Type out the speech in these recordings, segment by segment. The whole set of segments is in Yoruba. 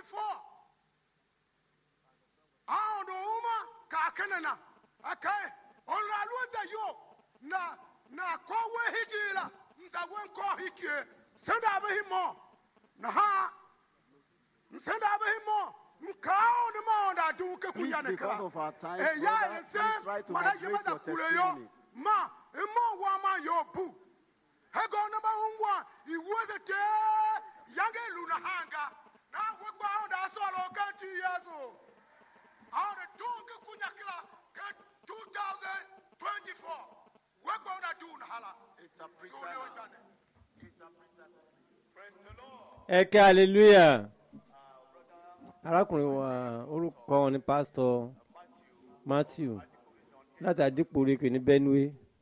24 àwọn ọ̀dọ̀ ọmọ kàkínní na akai ọ̀làlú ẹ̀dá yóò na na kọ́wé hídì la ntàwé nkọ́ hìkìé sẹ́dá abẹ́hì mọ́ na ha sẹ́dá abẹ́hì mọ́ nkaao ni mọ́ ọ̀dà dùn kékun Please, yà ní because kíra of our time, ẹ̀yà brother, ẹ̀ please try sẹ́ to mọ̀dá yìí moderate mọ̀dá your kúrẹ́ yọ testimony. ma ẹ̀mọ́ wọ́n a máa yọ bù ẹ̀gọ́ ní bá ń wà ìwé ṣe tẹ́ yàgé ìlú nà hànga náà wọ́n gbọ́ àwọn dà sọ̀rọ̀ kẹ́ntì yẹ́sù àwọn dà dùn kékun yà kíra kẹ́ 2024 wọ́n gbọ́ àwọn dà dùn nà hàlà. Sórí ọjà ni. ẹ kẹ́ hallelujah arákùnrin wa orúkọ wọn ni pásítọ̀ matthew láti àdìpòrèkè ní benue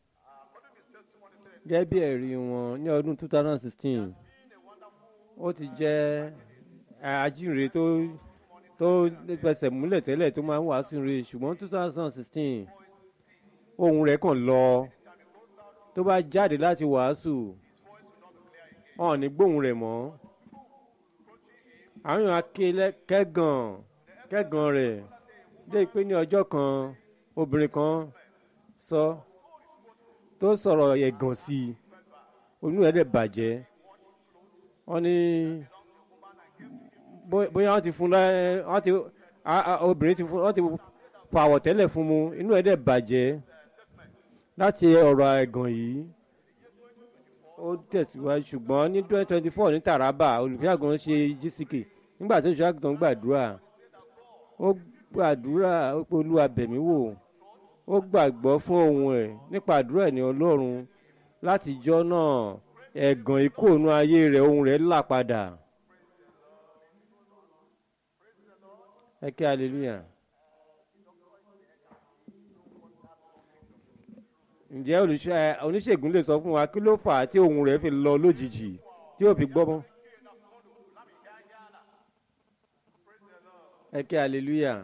gẹ́gẹ́ bí ẹ̀rí wọn ní ọdún 2016 ó ti jẹ́ ajínrere tó tó fẹsẹ̀ múlẹ̀ tẹ́lẹ̀ tó máa ń wàásù rè ṣùgbọ́n 2016 ohun rẹ̀ kàn lọ tó bá jáde láti wàásù wọn ò ní gbóhùn rẹ̀ mọ́ àwọn èèyàn akéle kẹ́gàn kẹ́gàn rẹ̀ dé pé ní ọjọ́ kan obìnrin kan sọ tó sọ̀rọ̀ ẹ̀gàn sí i onú ẹ̀ dẹ̀ bàjẹ́ wọ́n ní bó- bóyá wọ́n ti fún lẹ́ wọ́n ti a- a- obìnrin ti fún wọ́n ti fọ àwọ̀tẹ́lẹ̀ fún mu inú ẹ̀ dẹ̀ bàjẹ́ láti ọ̀rọ̀ ẹ̀gàn yìí ó tẹ̀síwájú ṣùgbọ́n ní twenty twenty four ní taraba olùfíàgàn ṣe gck nígbà tó ṣe àgùntàn gbàdúrà ó gbàdúrà ó pé olúwa bẹ̀mí wò ó gbàgbọ́ fún ohun ẹ̀ nípa àdúrà ẹ̀ ní ọlọ́run látijọ́ náà ẹ̀gàn ikú ònú ayé rẹ̀ ohun rẹ̀ là padà ẹ kí hallelujah. ǹjẹ́ olùṣọ́ ẹ, oníṣègùn lè sọ fún wa kí ló fà á tí ohun rẹ̀ fi lọ lójijì tí ò fi gbọ́ mọ́. ẹ kí hallelujah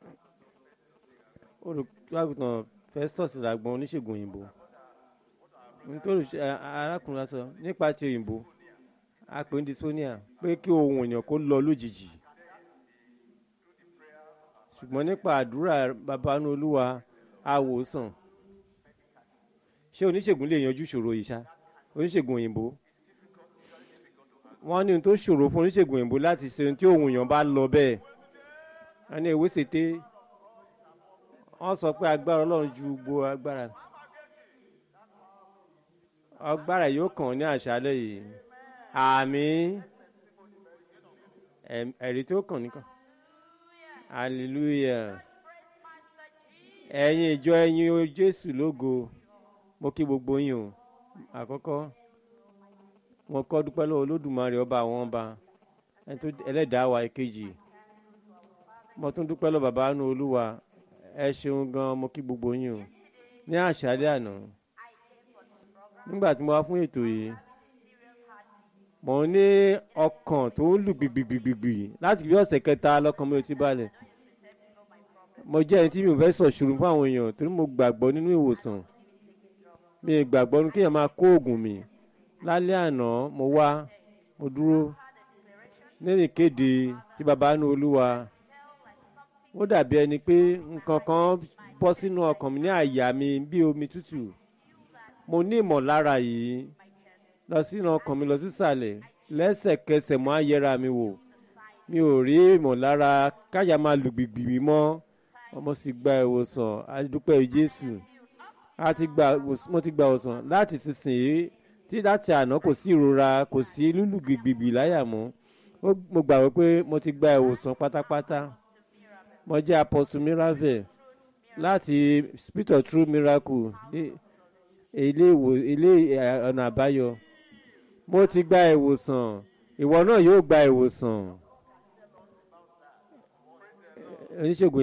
olùkọ́àgùtàn festus làgbọ́n oníṣègùn òyìnbó nítorí ẹ, arákùnrin wa sọ nípa ti òyìnbó a pè ní dysphonia pé kí ohun èèyàn kó lọ lójijì ṣùgbọ́n nípa àdúrà babanú olúwa àwòsàn ṣé oníṣègùn lè yanjú ìṣòro yìí ṣá oníṣègùn òyìnbó wọ́n ní ohun tó ṣòro fún oníṣègùn òyìnbó láti ṣe ohun tí òun èèyàn bá lọ bẹ́ẹ̀ wọ́n ní ewé ṣètè wọ́n sọ pé agbára ọlọ́run ju gbogbo agbára agbára yóò kàn ní àṣálẹ́ yìí àmì ẹm- ẹ̀rí tó kàn nìkan hallelujah ẹ̀yin ìjọ ẹ̀yin o jésù lógo mo kí gbogbo yín o àkọ́kọ́ mo kọ́ dúpẹ́ lọ́wọ́ olódùmarè ọba àwọn ọba ẹni tó ẹlẹ́dàá wa èkejì mo tún dúpẹ́ lọ́wọ́ bàbá àánú olúwa ẹ ṣeun gan mo kí gbogbo yín o ní àṣálẹ́ àná nígbà tí mo wá fún ètò yìí mo ní ọkàn tó ń lù gbìgbìgbìgbì láti bí ọ̀sẹ̀ kẹta lọ́kàn mi ò ti balẹ̀ mo jẹ́ ẹni tí mi ò fẹ́ sọ̀ ṣùrù fún àwọn èèyàn torí mo gbàgbọ́ nínú ìwòsàn mi ì gbàgbọ́ ní kéèyàn máa kó oògùn mi lálẹ́ àná mo wá mo dúró nínú ìkéde tí baba nu olúwa ó dàbí ẹni pé nǹkan kan bọ́ sínú ọkàn mi ní àyà mi bí omi tútù mo ní ìmọ̀lára yìí lọ sínú ọkàn mi lọ sísàlẹ̀ lẹ́sẹ̀kẹsẹ̀ mo á yẹra mi wò mi ò rí ìmọ̀lára káyà máa lù gbìgbì mọ́ ọmọ sì gba ìwòsàn adúpẹ́ jésù a ti gba ìwòs- mo ti gba ìwòsàn láti sísìnyí tí láti àná kò sí ìrora kò sí lúlù gbìgbìgbì láyà mọ́ Ó- mo gbàgbọ́ pé mo ti gba ìwòsàn pátápátá mo jẹ́ apostle miracle láti spirit of true miracle ní ilé ìwò ilé ẹ̀, ọ̀nà àbáyọ mo ti gba ìwòsàn ìwọ náà yóò gba ìwòsàn oníṣègùn